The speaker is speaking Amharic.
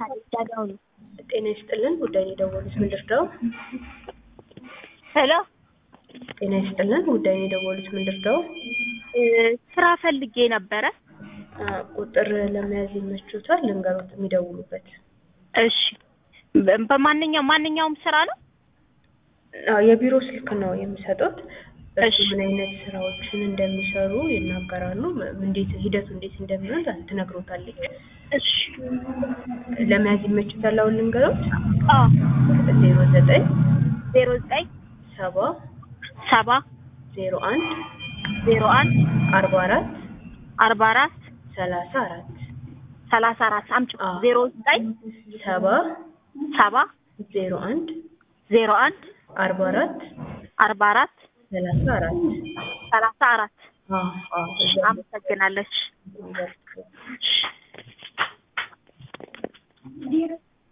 ዳዳው ነው። ጤና ይስጥልን ጉዳይ ነው የደወሉት ምን ልርዳው? ሄሎ ጤና ይስጥልን ጉዳይ ነው የደወሉት ምን ልርዳው? እ ስራ ፈልጌ ነበረ። አ፣ ቁጥር ለመያዝ ይመችዎታል? ልንገሮት የሚደውሉበት። እሺ በ- በማንኛውም ማንኛውም ስራ ነው? አዎ የቢሮ ስልክ ነው የሚሰጡት። እሱ እሺ። ምን አይነት ስራዎችን እንደሚሰሩ ይናገራሉ። ም- እንዴት ሂደቱ እንዴት እንደሚሆን ትነግሮታለች። እሺ ለመያዝ ይመችዎታል? አሁን ልንገሮት። አዎ ዜሮ ዘጠኝ ዜሮ ዘጠኝ ሰባ ሰባ ዜሮ አንድ ዜሮ አንድ አርባ አራት አርባ አራት ሰላሳ አራት ሰላሳ አራት አምጪ አዎ። ዜሮ ዘጠኝ ሰባ ሰባ ዜሮ አንድ ዜሮ አንድ አርባ አራት አርባ አራት ሰላሳ አራት ሰላሳ አራት አዎ አዎ አመሰግናለች። እዛ